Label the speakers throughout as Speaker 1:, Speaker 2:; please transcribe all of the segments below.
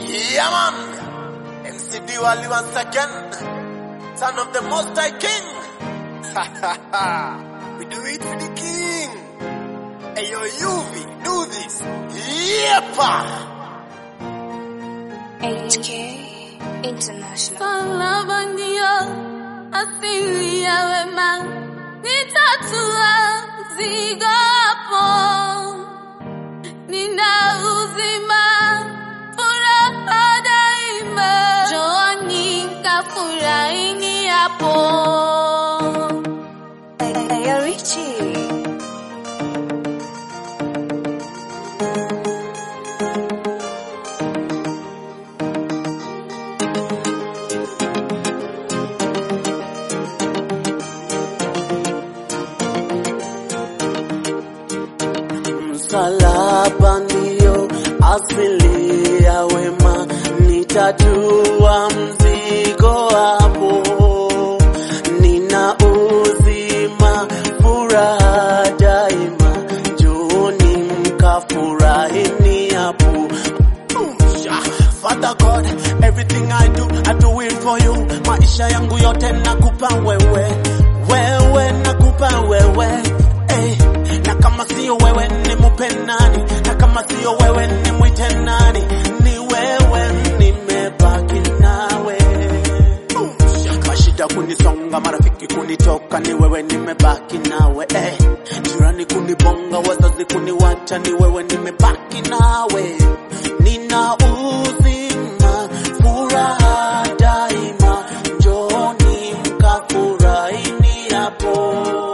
Speaker 1: Yeah, man. MCD Wali once again. Son of the Most High King. we do it for the King. Hey, yo, UV, do this. Yepa.
Speaker 2: HK International.
Speaker 3: Salama ndio asili ya wema, nitatua mzigo hapo. Nina uzima, furaha daima, njooni kafurahini hapo.
Speaker 2: Ayo Richie.
Speaker 4: Msalaba ndio asili ya wema, nitatua mzigo hapo. Nina uzima, furaha daima, njooni mkafurahini hapo. Father God, everything I do, I do it for you. Maisha yangu yote nakupa wewe, wewe nakupa wewe. Hey, na kama sio wewe ni mupe nani? Na kama sio wewe ni mwite nani? Ni wewe nimebaki nawe. Mashida kunisonga, marafiki kunitoka, ni wewe nimebaki nawe. Eh, jirani kunibonga, wazazi kuniwacha, ni wewe nimebaki nawe. Nina uzima, furaha daima, njooni mkafurahini hapo.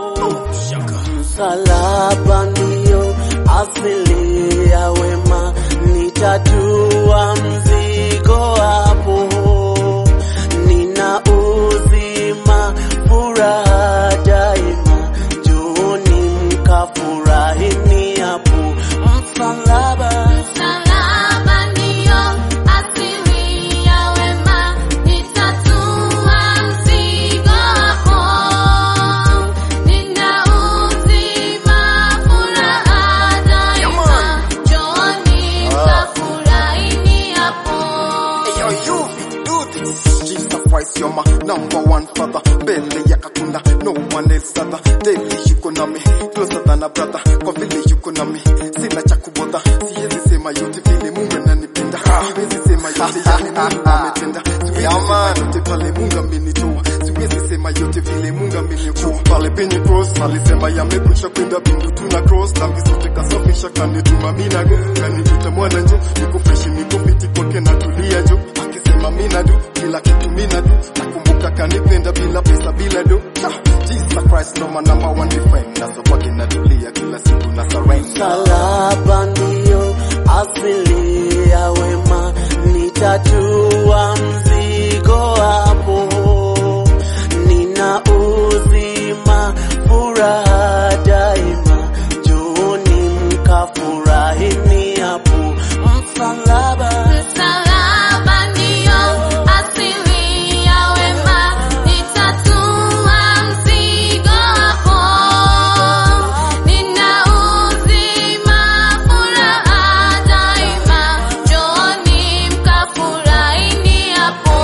Speaker 4: Msalaba ndio asili ya wema, nitatua mzigo hapo. Nina uzima, furaha daima, njooni mkafurahini hapo. Msalaba
Speaker 3: Salama ndio asili ya wema, nitatua mzigo hapo. Nina uzima, furaha daima, njooni kafurahini hapo.
Speaker 1: Hey, yo, UV, do this.
Speaker 5: Jesus Christ, you're my number one father. Mbele ya kakunda, no one else other. Daily yuko nami, closer than a brother. Kwa vile yuko nami, sina cha kubodha. Siwezi sema yote vile Mungu ananipenda. Siwezi sema yote yale Mungu ametenda. Siwezi
Speaker 1: Yeah,
Speaker 5: sema
Speaker 1: man.
Speaker 5: yote pale Mungu amenitoa. Siwezi sema yote vile Mungu ameniokoa. Pale penye cross, alisema yamekwisha kwenda bingu tuna cross. Dhambi zote kasafisha kanituma mina go. Kaniita mwana njo, niko fresh niko fiti kwake natulia jo. Akisema mina do, kila kitu mina do. Nakumbuka kanipenda bila pesa bila do. Ha, Jesus Christ no my number one defender. So kwake natulia kila siku na surrender.
Speaker 4: Msalaba ndio asili ya wema, nitatua mzigo hapo. Nina uzima, furaha daima, njooni mkafurahini hapo. Msalaba
Speaker 3: Salama ndio asili ya wema, nitatua mzigo hapo. Nina uzima, furaha daima, njooni mkafurahini hapo.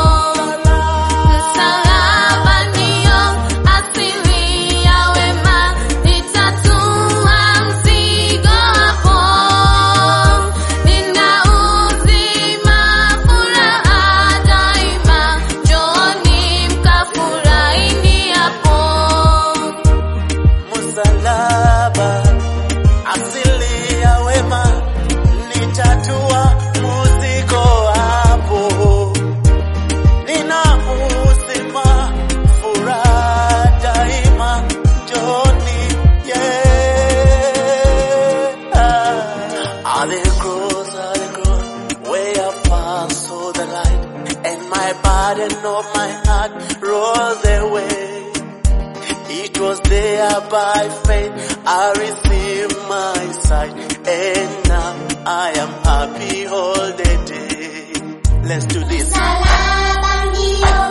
Speaker 3: Salama ndio asili ya wema, nitatua mzigo hapo. Nina uzima, furaha daima, njooni mkafurahini hapo.
Speaker 4: msalaba, asili ya wema, nitatua mzigo hapo. Nina uzima, furaha daima, njooni, yeah. At the cross, at the cross, where I found saw the light, and my burden of my heart rolled away. It was there by faith I received my sight, and now I am happy all the day. Let's do this.
Speaker 3: Salama ndio